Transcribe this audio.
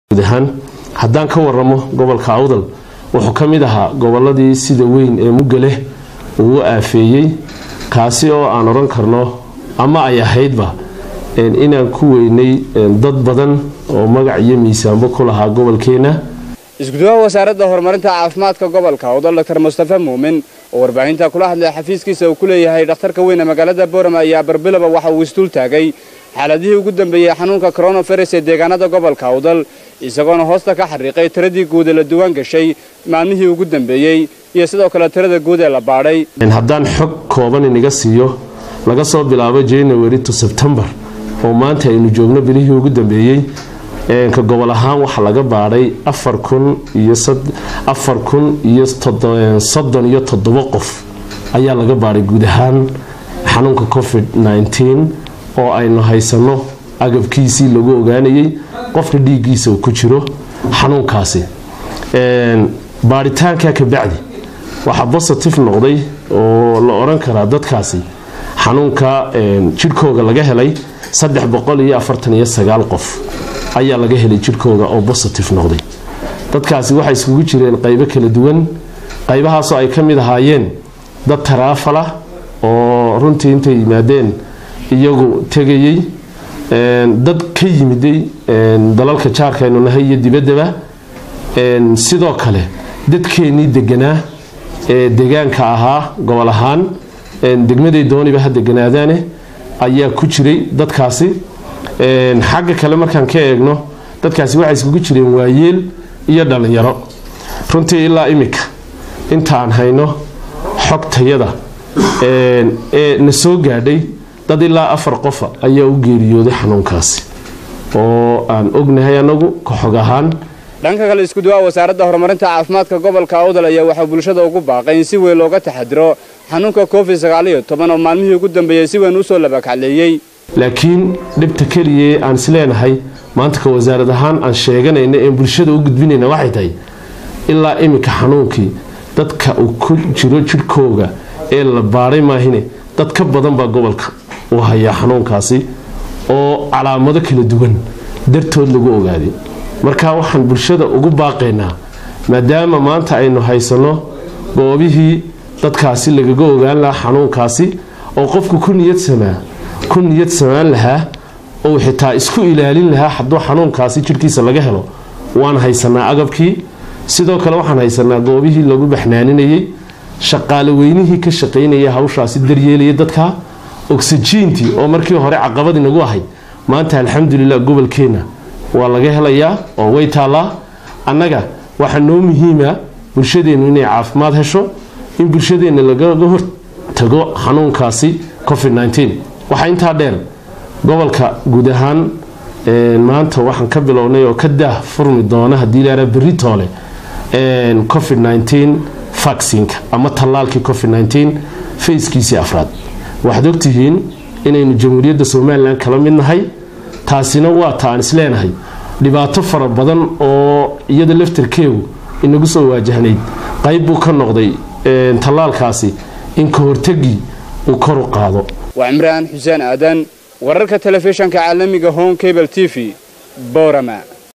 guud ahaan haddaan ka waramo gobolka awdal wuxuu ka mid ahaa goboladii sida weyn ee mugale uu u aafeeyey kaasi oo aan odhan karno ama ay ahaydba inaan ku weynay dad badan oo magac iyo miisaanbo ku lahaa gobolkeena isgudaha wasaaradda horumarinta caafimaadka gobolka awdal doctor mustafa muumin oo warbaahinta kula hadlay xafiiskiisa uu ku leeyahay dhakhtarka weyn ee magaalada boorama ayaa barbilaba waxa uu isduul taagay xaaladihii ugu dambeeyey xanuunka coronavirus ee deegaanada gobolka awdal isagoona hoosta ka xariiqay tiradii guud ee la duwaan gashay maalmihii ugu dambeeyey iyo sidoo kale tirada guud ee la baadhay haddaan xog kooban inaga siiyo laga soo bilaabo january to sebtembar oo maanta aynu joogno bilihii ugu dambeeyey ka gobol ahaan waxaa laga baadhay afar kun iyo soddon iyo toddobo qof ayaa laga baadhay guud ahaan xanuunka covid oo aynu haysano agabkiisii lagu ogaanayay qofka dhiiggiisa uu ku jiro xanuunkaasi baadhitaanka kabacdi waxaa bositive noqday oo la odhan karaa dadkaasi xanuunka jidhkooga laga helay qof ayaa laga helay jidhkooga oo bositive noqday dadkaasi waxay iskugu jireen qaybo kala duwan qaybahaasoo ay ka mid ahaayeen dad taraafala oo runtii intay yimaadeen iyagu tegayey dad ka yimiday dalalka jaarkaynu nahay iyo dibaddaba sidoo kale dadkeennii deganaa ee degaanka ahaa gobol ahaan degmaday dooniba ha deganaadaane ayaa ku jiray dadkaasi xagga kale markaan ka eegno dadkaasi waxay iskugu jireen waayeel iyo dhallinyaro runtii ilaa imika intaan hayno xogtayada ee na soo gaadhay dad ilaa afar qofa ayaa u geeriyooday xanuunkaasi oo aan ognahay anagu ka xog ahaan dhanka kale iskuduwaha wasaaradda horumarinta caafimaadka gobolka awdal ayaa waxaa bulshada ugu baaqay in si weyn looga taxadiro xanuunka covid sagaaliyo toban oo maalmihii ugu dambeeyey si weyn usoo labakacleeyey laakiin dhibta keliya aan is leenahay maanta ka wasaarad ahaan aan sheeganayna een bulshada u gudbinayna waxay tahay ilaa iminka xanuunkii dadka uu ku jiro jidhkooga ee la baadhay maahine dad ka badan baa gobolka uu hayaa xanuunkaasi oo calaamado kala duwan dartood lagu ogaaday marka waxaan bulshada ugu baaqaynaa maadaama maanta aynu haysanno goobihii dadkaasi lagaga ogaan lahaa xanuunkaasi oo qofku ku niyadsamaa ku niyad samaan lahaa ou xitaa isku ilaalin lahaa hadduu xanuunkaasi jidhkiisa laga helo waan haysanaa agabkii sidoo kale waxaan haysanaa goobihii lagu baxnaaninayay shaqaale weynihii ka shaqaynaya hawshaasi daryeelaya dadka ogsajiintii oo markii hore caqabad inagu ahayd maanta alxamdulilah gobolkeenna waa laga helayaa oo way taallaa annaga waxaa noo muhiima bulshadeennu inay caafimaad hesho in bulshadeenna lagaga hortago xanuunkaasi covid waxaa intaa dheer gobolka guud ahaan maanta waxaan ka bilownay oo ka daah furmi doona haddii laara berri toole covid vaccinka ama tallaalkii covid fayskiisii afraad waxaad ogtihiin inaynu jamhuuriyadda somalilan kala mid nahay taasina waa ta aan isleenahay dhibaato fara badan oo iyada laftarkeegu inagu soo waajahnayd qayb buu ka noqday tallaalkaasi in ka hortagii uu kor u qaado waa cimraan xuseen aadan wararka telefishanka caalamiga home cable t v boorama